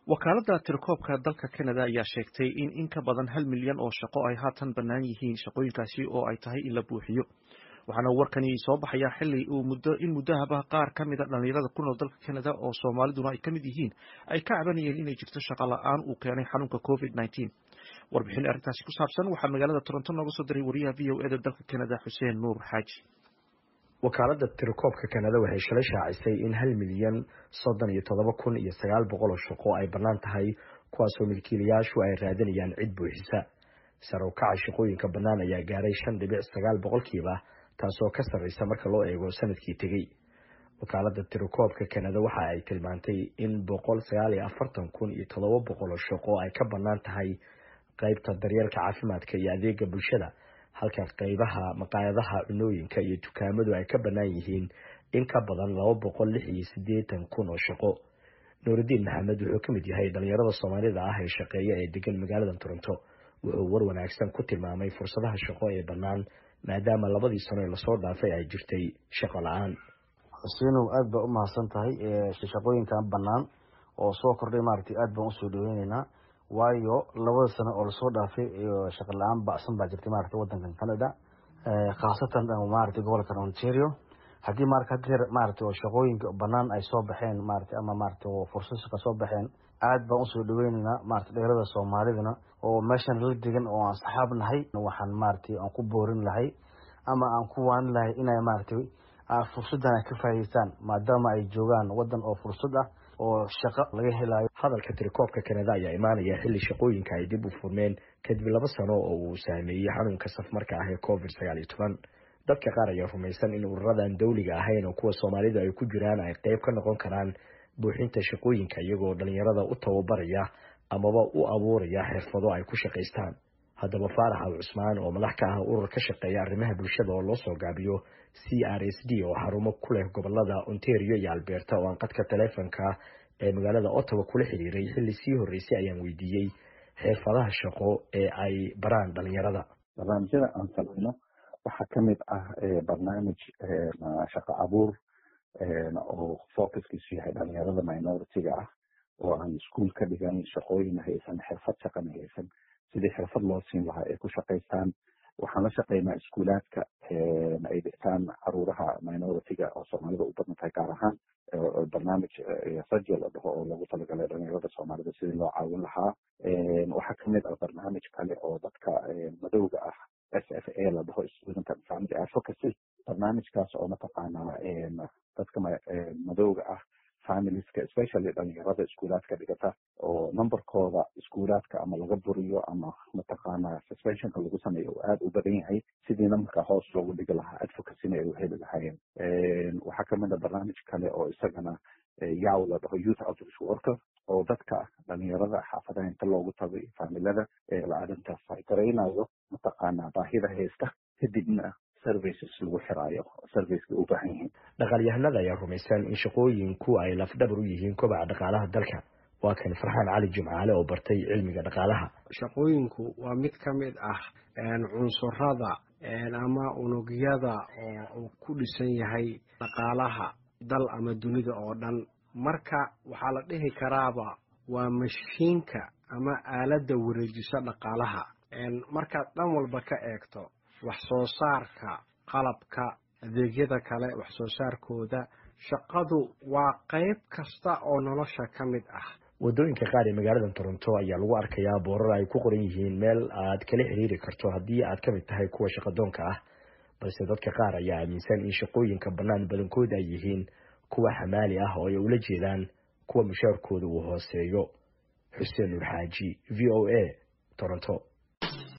wakaaladda tirakoobka dalka Canada ayaa sheegtay in in ka badan hal milyan oo shaqo ay haatan bannaan yihiin shaqooyinkaasi oo ay tahay in la buuxiyo waxaana warkani soo baxaya xili uu muddo in muddahaba qaar ka mid a dhalinyarada ku nool dalka Canada oo Soomaaliduna ay ka mid yihiin ay ka cabanayeen inay jirto shaqo la'aan uu keenay xanuunka COVID-19 warbixin arrintaasi ku saabsan waxaa magaalada Toronto nooga soo diray wariyaha v o eda dalka Canada Xuseen Nuur Xaaji wakaaladda tirakoobka kanada waxay shalay shaacisay in hal milyan soddon iyo toddoba kun iyo sagaal boqol oo shaqo ay bannaan tahay kuwaasoo milkiilayaashu ay raadinayaan cid buuxisa sare u kaca shaqooyinka bannaan ayaa gaaray shan dhibic sagaal boqolkiiba taasoo ka sarreysa marka loo eego sanadkii tegey wakaaladda tirakoobka kanada waxa ay tilmaantay in boqol sagaal iyo afartan kun iyo toddoba boqol oo shaqo ay ka bannaan tahay qeybta daryeelka caafimaadka iyo adeega bulshada halka qeybaha maqaayadaha cunooyinka iyo dukaamadu ay ka bannaan yihiin in ka badan laba boqol lix iyo siddeetan kun oo shaqo nuuridiin maxamed wuxuu ka mid yahay dhalinyarada soomaalida ah ee shaqeeya ee degan magaalada toronto wuxuu war wanaagsan ku tilmaamay fursadaha shaqo ee bannaan maadaama labadii sano ee lasoo dhaafay ay jirtay shaqo la-aan xuseynow aada baa u mahadsan tahay shaqooyinkan bannaan oo soo kordhay maaragtay aada baan usoo dhaweyneynaa waayo labada sano oo lasoo dhaafay shaqa la-aan bacsan baa jirtay maaragtay wadankan canada khaasatan maaragtay gobolkan ontario haddii marka hadeer maaragtay oo shaqooyinka banaan ay soo baxeen maaragtay ama maaragtay oo fursad shaqa soo baxeen aad baan usoo dhaweyneynaa maaragtay dhalinyarada soomaalidana oo meeshan la degan oo aan saxaab nahay waxaan maaragtay aan ku boorin lahay ama aan ku waanin lahay inay maaragtay fursadan ay ka faa'iideystaan maadaama ay joogaan wadan oo fursad ah oo shaqo laga helayo hadalka tirakoobka kanada ayaa imaanaya xilli shaqooyinka ay dib u furmeen kadib laba sano oo uu saameeyey xanuunka safmarka ah ee covid sagaal iyo toban dadka qaar ayaa rumaysan in ururadan dawliga ahayn oo kuwa soomaalida ay ku jiraan ay qeyb ka noqon karaan buuxinta shaqooyinka iyagoo dhalinyarada u tababaraya amaba u abuuraya xirfado ay ku shaqaystaan haddaba faarax al cusmaan oo madax ka ah urur ka shaqeeya arrimaha bulshada oo loo soo gaabiyo c r s d oo xarumo ku leh gobolada ontario iyo alberta oo aan qadka taleefonka ee magaalada ottawa kula xiriiray xilli sii horreysay ayaan weydiiyey xirfadaha shaqo ee ay baraan dhalinyarada barnaamijyada aan samayno waxaa ka mid ah barnaamij shaqo abuur oo focuskiisu yahay dhalinyarada minority-ga ah oo aan iskuol ka dhigan shaqooyin haysan xirfad shaqana haysan sidii xirfad loo siin lahaa ay ku shaqaystaan waxaan la shaqeynaa iskuulaadka ay dhigtaan caruuraha minority-ga oo soomaalida u badan tahay gaar ahaan barnaamij sajel la dhaho oo lagu talagalay dhalinyarada soomaalida sidii loo caawin lahaa waxaa kamid ah barnaamij kale oo dadka madowga ah s f a la dhaho student and family advocacy barnaamijkaas oo mataqaanaa dadka madowga ah familieska especially dhalinyarada iskuulaadka dhigata oo numberkooda iskuulaadka ama laga buriyo ama mataqaanaa suspensionka lagu sameeyo oo aada u badan yahay sidii numberka hoos loogu dhigi lahaa advocacyna ay u heli lahaayeen waxaa kamid a barnaamij kale oo isagana yaw la dhaho youth outreach worker oo dadka dhalinyarada xaafadaha inta loogu tago iyo faamilada la arrintaas ay garaynayo mataqaanaa baahida haysta kadibna services lagu xiraayo serviceka u baahan yihiin dhaqaalyahanada ayaa rumaysan in shaqooyinku ay lafdhabar u yihiin kobaca dhaqaalaha dalka waa kan farxaan cali jimcaale oo bartay cilmiga dhaqaalaha shaqooyinku waa mid ka mid ah cunsurada ama unugyada oo uu ku dhisan yahay dhaqaalaha dal ama dunida oo dhan marka waxaa la dhihi karaaba waa mashiinka ama aaladda wareejisa dhaqaalaha markaad dhan walba ka eegto wax soo saarka qalabka adeegyada kale wax soo saarkooda shaqadu waa qayb kasta oo nolosha ka mid ah waddooyinka qaar ee magaalada toronto ayaa lagu arkayaa boorar ay ku qoran yihiin meel aad kala xiriiri karto haddii aad ka mid tahay kuwa shaqadoonka ah balse dadka qaar ayaa aaminsan in shaqooyinka bannaan badankood ay yihiin kuwa xamaali ah oo ay ula jeedaan kuwa mushaarkooda uu hooseeyo xuseen nuur xaaji v o a toronto